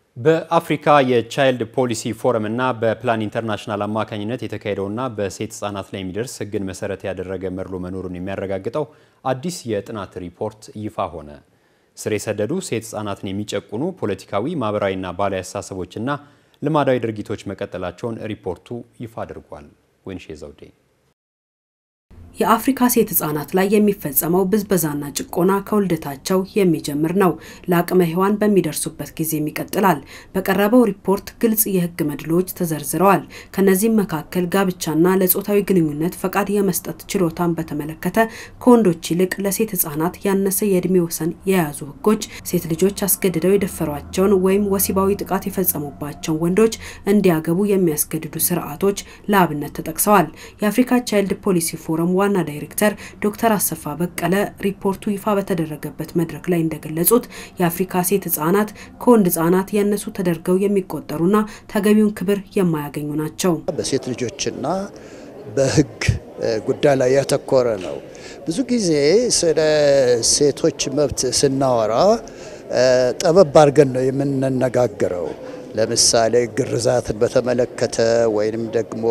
በአፍሪካ የቻይልድ ፖሊሲ ፎረም እና በፕላን ኢንተርናሽናል አማካኝነት የተካሄደውና በሴት ህጻናት ላይ የሚደርስ ህግን መሰረት ያደረገ መድሎ መኖሩን የሚያረጋግጠው አዲስ የጥናት ሪፖርት ይፋ ሆነ። ስር የሰደዱ ሴት ህጻናትን የሚጨቁኑ ፖለቲካዊ፣ ማህበራዊና ባህላዊ አስተሳሰቦችና ልማዳዊ ድርጊቶች መቀጠላቸውን ሪፖርቱ ይፋ አድርጓል። ወይንሼ ዘውዴ የአፍሪካ ሴት ህጻናት ላይ የሚፈጸመው ብዝበዛና ጭቆና ከውልደታቸው የሚጀምር ነው። ለአቅመ ሔዋን በሚደርሱበት ጊዜም ይቀጥላል። በቀረበው ሪፖርት ግልጽ የህግ መድሎዎች ተዘርዝረዋል። ከነዚህም መካከል ጋብቻና ለጾታዊ ግንኙነት ፈቃድ የመስጠት ችሎታን በተመለከተ ከወንዶች ይልቅ ለሴት ህጻናት ያነሰ የእድሜ ወሰን የያዙ ህጎች፣ ሴት ልጆች አስገድደው የደፈሯቸውን ወይም ወሲባዊ ጥቃት የፈጸሙባቸውን ወንዶች እንዲያገቡ የሚያስገድዱ ስርዓቶች ለአብነት ተጠቅሰዋል። የአፍሪካ ቻይልድ ፖሊሲ ፎረም ዋና ዳይሬክተር ዶክተር አሰፋ በቀለ ሪፖርቱ ይፋ በተደረገበት መድረክ ላይ እንደገለጹት የአፍሪካ ሴት ህጻናት ከወንድ ህጻናት ያነሱ ተደርገው የሚቆጠሩና ተገቢውን ክብር የማያገኙ ናቸው። በሴት ልጆችና በህግ ጉዳይ ላይ ያተኮረ ነው። ብዙ ጊዜ ስለ ሴቶች መብት ስናወራ ጠበብ አድርገን ነው የምንነጋገረው። ለምሳሌ ግርዛትን በተመለከተ ወይንም ደግሞ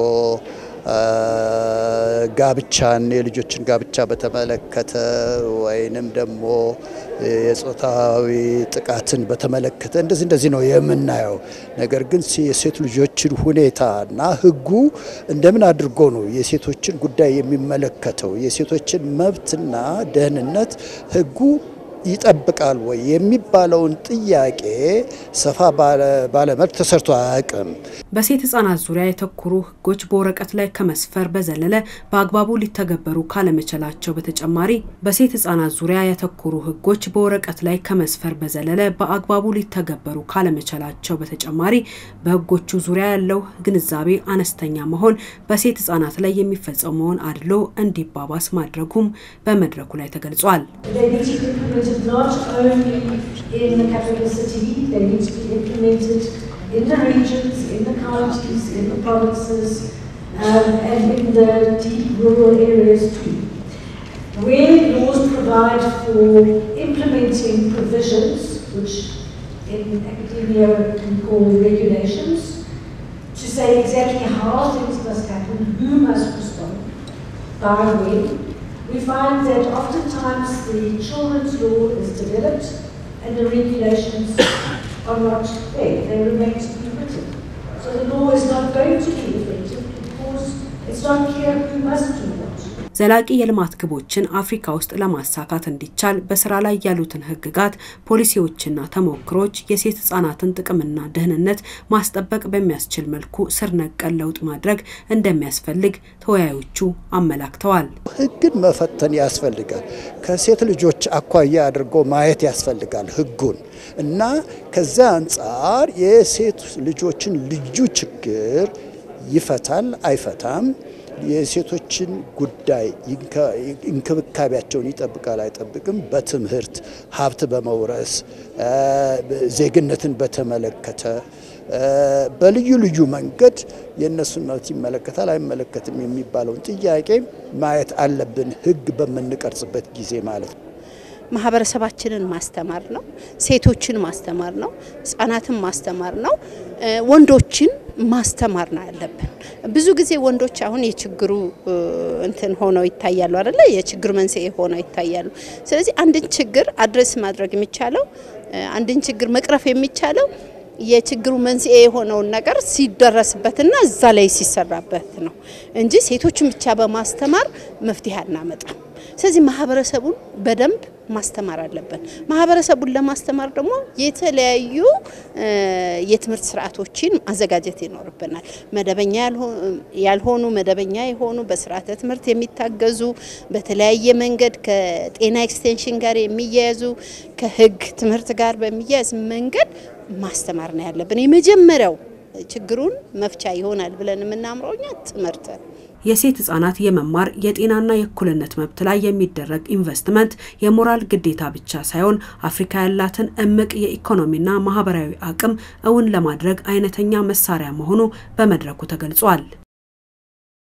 ጋብቻን የልጆችን ጋብቻ በተመለከተ ወይንም ደግሞ የጾታዊ ጥቃትን በተመለከተ እንደዚህ እንደዚህ ነው የምናየው። ነገር ግን የሴት ልጆችን ሁኔታና ህጉ እንደምን አድርጎ ነው የሴቶችን ጉዳይ የሚመለከተው የሴቶችን መብትና ደህንነት ህጉ ይጠብቃል ወይ የሚባለውን ጥያቄ ሰፋ ባለመልክ ተሰርቶ አያውቅም። በሴት ህጻናት ዙሪያ የተኮሩ ህጎች በወረቀት ላይ ከመስፈር በዘለለ በአግባቡ ሊተገበሩ ካለመቻላቸው በተጨማሪ በሴት ህጻናት ዙሪያ ያተኮሩ ህጎች በወረቀት ላይ ከመስፈር በዘለለ በአግባቡ ሊተገበሩ ካለመቻላቸው በተጨማሪ በህጎቹ ዙሪያ ያለው ግንዛቤ አነስተኛ መሆን በሴት ህጻናት ላይ የሚፈጸመውን አድሎ እንዲባባስ ማድረጉም በመድረኩ ላይ ተገልጿል። not only in the capital city, they need to be implemented in the regions, in the counties, in the provinces, um, and in the deep rural areas too. Where laws provide for implementing provisions, which in academia we call regulations, to say exactly how things must happen, who must respond, by when, we find that oftentimes the children's law is developed and the regulations are not there. They remain to be written. So the law is not going to be effective because it's not clear who must do what. ዘላቂ የልማት ግቦችን አፍሪካ ውስጥ ለማሳካት እንዲቻል በስራ ላይ ያሉትን ህግጋት፣ ፖሊሲዎችና ተሞክሮች የሴት ህጻናትን ጥቅምና ደህንነት ማስጠበቅ በሚያስችል መልኩ ስር ነቀል ለውጥ ማድረግ እንደሚያስፈልግ ተወያዮቹ አመላክተዋል። ህግን መፈተን ያስፈልጋል። ከሴት ልጆች አኳያ አድርጎ ማየት ያስፈልጋል ህጉን እና ከዚያ አንጻር የሴት ልጆችን ልዩ ችግር ይፈታል አይፈታም የሴቶችን ጉዳይ እንክብካቤያቸውን ይጠብቃል አይጠብቅም፣ በትምህርት ሀብት በመውረስ ዜግነትን በተመለከተ በልዩ ልዩ መንገድ የእነሱን መብት ይመለከታል አይመለከትም የሚባለውን ጥያቄ ማየት አለብን፣ ህግ በምንቀርጽበት ጊዜ ማለት ነው። ማህበረሰባችንን ማስተማር ነው። ሴቶችን ማስተማር ነው። ህጻናትን ማስተማር ነው። ወንዶችን ማስተማር ነው ያለብን። ብዙ ጊዜ ወንዶች አሁን የችግሩ እንትን ሆነው ይታያሉ አይደለ? የችግሩ መንስኤ ሆነው ይታያሉ። ስለዚህ አንድን ችግር አድረስ ማድረግ የሚቻለው አንድን ችግር መቅረፍ የሚቻለው የችግሩ መንስኤ የሆነውን ነገር ሲደረስበትና እዛ ላይ ሲሰራበት ነው እንጂ ሴቶችን ብቻ በማስተማር መፍትሄ አናመጣም። ስለዚህ ማህበረሰቡን በደንብ ማስተማር አለብን። ማህበረሰቡን ለማስተማር ደግሞ የተለያዩ የትምህርት ስርዓቶችን ማዘጋጀት ይኖርብናል። መደበኛ ያልሆኑ፣ መደበኛ የሆኑ በስርዓተ ትምህርት የሚታገዙ በተለያየ መንገድ ከጤና ኤክስቴንሽን ጋር የሚያያዙ ከህግ ትምህርት ጋር በሚያያዝ መንገድ ማስተማር ነው ያለብን። የመጀመሪያው ችግሩን መፍቻ ይሆናል ብለን የምናምረው እኛ ትምህርት የሴት ህጻናት የመማር የጤናና የእኩልነት መብት ላይ የሚደረግ ኢንቨስትመንት የሞራል ግዴታ ብቻ ሳይሆን አፍሪካ ያላትን እምቅ የኢኮኖሚና ማህበራዊ አቅም እውን ለማድረግ አይነተኛ መሳሪያ መሆኑ በመድረኩ ተገልጿል።